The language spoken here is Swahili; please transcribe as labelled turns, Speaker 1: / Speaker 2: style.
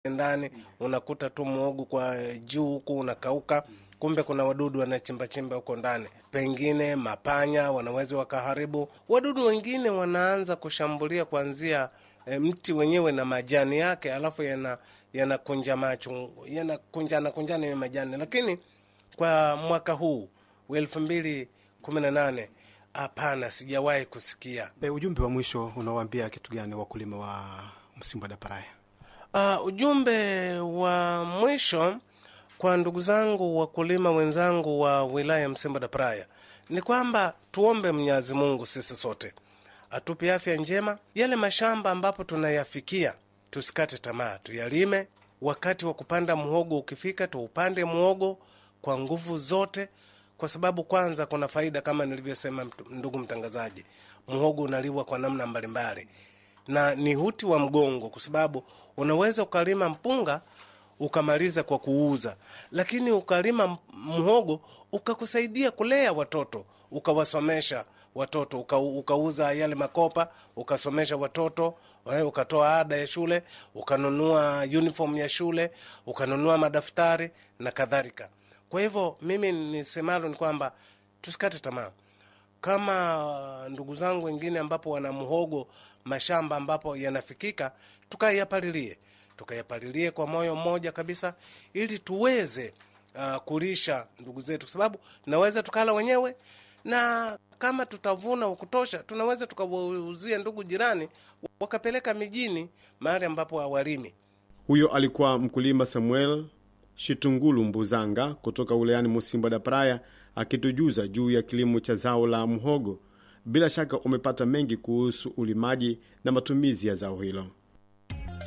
Speaker 1: ndani, unakuta tu muogo kwa juu huku unakauka, kumbe kuna wadudu wanachimbachimba huko ndani, pengine mapanya wanaweza wakaharibu. Wadudu wengine wanaanza kushambulia kuanzia e, mti wenyewe na majani yake, alafu yana yanakunja macho yanakunjana kunjana ya majani, lakini kwa mwaka huu wa elfu mbili kumi na nane hapana, sijawahi kusikia.
Speaker 2: E, ujumbe wa mwisho unawaambia kitu gani wakulima wa Msimba da Praia?
Speaker 1: Uh, ujumbe wa mwisho kwa ndugu zangu wakulima wenzangu wa wilaya ya Msimba da Praia ni kwamba tuombe Mwenyezi Mungu sisi sote atupe afya njema. Yale mashamba ambapo tunayafikia tusikate tamaa, tuyalime. Wakati wa kupanda muhogo ukifika, tuupande muhogo kwa nguvu zote, kwa sababu kwanza kuna faida kama nilivyosema, ndugu mtangazaji, muhogo unaliwa kwa namna mbalimbali na ni huti wa mgongo, kwa sababu unaweza ukalima mpunga ukamaliza kwa kuuza, lakini ukalima mhogo ukakusaidia kulea watoto, ukawasomesha watoto uka, ukauza yale makopa ukasomesha watoto eh, ukatoa ada ya shule, ukanunua uniform ya shule, ukanunua madaftari na kadhalika. Kwa hivyo mimi nisemalo ni kwamba tusikate tamaa kama ndugu zangu wengine ambapo wana mhogo mashamba ambapo yanafikika, tukayapalilie tukayapalilie kwa moyo mmoja kabisa, ili tuweze uh, kulisha ndugu zetu, kwa sababu tunaweza tukala wenyewe, na kama tutavuna kutosha, tunaweza tukawauzia ndugu jirani, wakapeleka mijini, mahali ambapo hawalimi.
Speaker 3: Huyo alikuwa mkulima Samuel Shitungulu Mbuzanga kutoka wilayani Musimba da Praia akitujuza juu ya kilimo cha zao la mhogo. Bila shaka umepata mengi kuhusu ulimaji na matumizi ya zao hilo.